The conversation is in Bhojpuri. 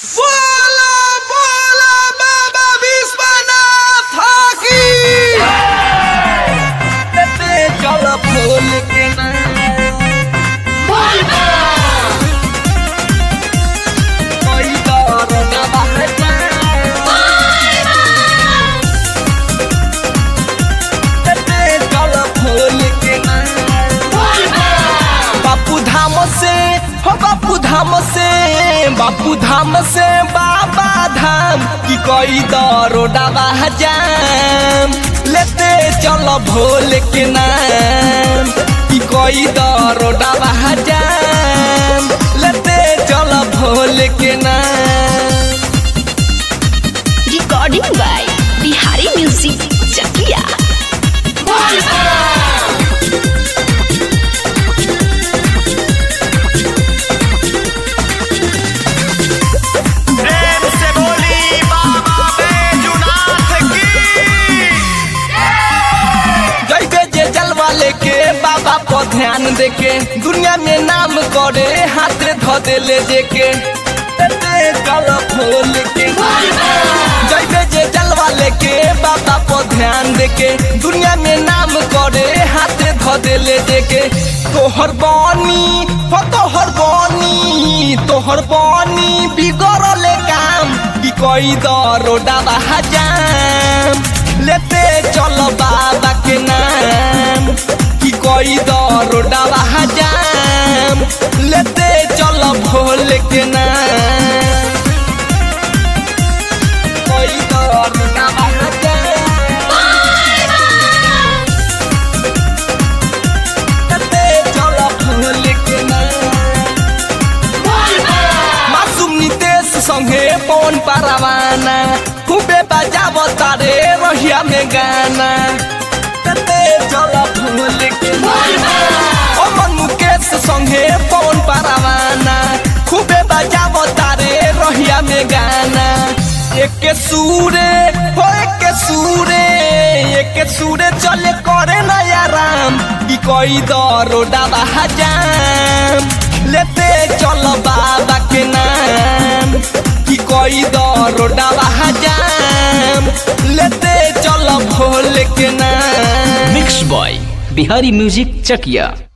बोला बोला बाबा विश्वनाथ की चल फूल के कोई दौर न बहता चल फूल के बापू धाम से हो बापू धाम से बापू धाम से बाबा धाम की कोई दरोडा जाम लेते चलो भोले के नाम की कोई दरोडा जाम लेते चलो भोले के नाम recording by Bihari Music Chakia. प्रेम से बोली बाबा बैजुनाथ की जैबे जे जलवा लेके बाबा पर ध्यान देके दुनिया में नाम करे हाथ धो दे ले जेके तेरे चल फूल के जैबे जे जलवा लेके बाबा पर ध्यान देके दुनिया में नाम करे हाथ धो दे ले जेके तोहर बानी हो तोहर बानी तोहर बानी बिगड़ल काम की कोई दरोडा जाम लेते चलो बाबा के नाम कि कोई दरोडा जाम लेते चलो भोले के नाम कोई दरोडा लेते चलो भोले के नाम मासूम नितेश संगे पवन पारावाना खूबे बजाव तारे रहिया में गाना तते चल फूल के ओ मन मुकेश संगे पवन पारावाना खूबे बजाव तारे रहिया में गाना एक सूरे हो एक सूरे एक सूरे चले करे नया राम की कोई दरोडा जाम लेते चलो बाबा के नाम कि कोई दरोडा जाम लेते चलो भोले के नाम mix by Bihari music Chakiya